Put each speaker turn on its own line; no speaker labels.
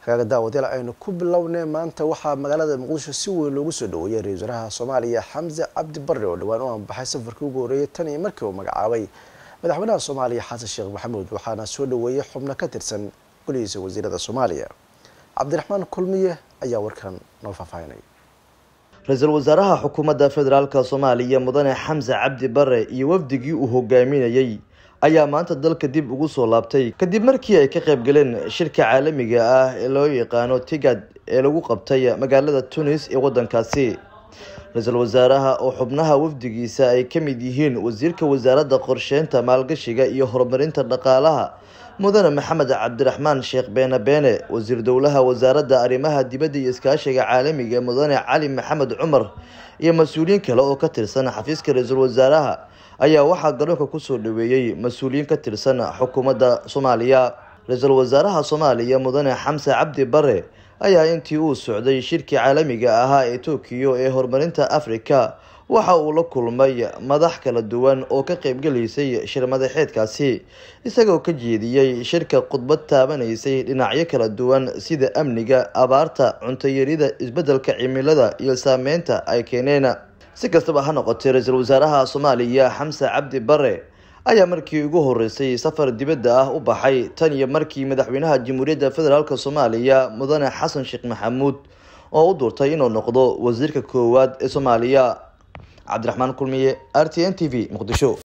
hagaaga daawadayaal aynu ku bilownay maanta waxaa magaalada muqdisho si weyn loogu soo dhaweeyay ra-iisul wasaaraha soomaaliya xamse cabdi barre oo dhowaan u anbaxay safarkii ugu horreeyay tan iyo markii uu magacaabay madaxweynaha soomaaliya xasan sheekh maxamuud waxaana soo dhaweeyay xubno ka tirsan golihiisa wasiirada soomaaliya cabdiraxmaan kulmiye ayaa warkan noo faahfaahinay
ra-iisul wasaaraha xukuumadda federaalka soomaaliya mudane xamse cabdi bare iyo wafdigii uu hogaaminayey ayaa maanta dalka dib ugu soo laabtay kadib markii ay ka qayb galeen shirka caalamiga ah ee loo yaqaano tigad ee lagu qabtay magaalada tunis ee waddankaasi ra-iisul wasaaraha oo xubnaha wafdigiisa ay ka mid yihiin wasiirka wasaaradda qorsheynta maalgashiga iyo horumarinta dhaqaalaha mudane maxamed cabdiraxmaan sheekh beene beene wasiir dowlaha wasaaradda arrimaha dibadda iyo iskaashiga caalamiga mudane cali maxamed cumar iyo mas-uuliyiin kale oo ka tirsan xafiiska ra-iisul wasaaraha ayaa waxaa garoonka kusoo dhaweeyey mas-uuliyiin ka tirsan xukuumadda soomaaliya ra-iisul wasaaraha soomaaliya mudane xamse cabdi bare ayaa intii uu socday shirkii caalamiga ahaa ee tokiyo ee horumarinta africa waxa uu la kulmay madax kala duwan oo ka qaybgalaysay shir madaxeedkaasi isagoo ka jeediyey shirka khudbad taabanaysay dhinacyo kala duwan sida amniga abaarta cuntoyarida isbeddelka cimilada iyo saameynta ay keeneen si kastaba ha noqotay ra-iisul wasaaraha soomaaliya xamse cabdi bare ayaa markii ugu horeysay safar dibadda ah u baxay tan iyo markii madaxweynaha jamhuuriyadda federaalk soomaaliya mudane xasan sheekh maxamuud oo u doortay inuu noqdo wasiirka koowaad ee soomaaliya cabdiraxmaan kulmiye r t n t v muqdisho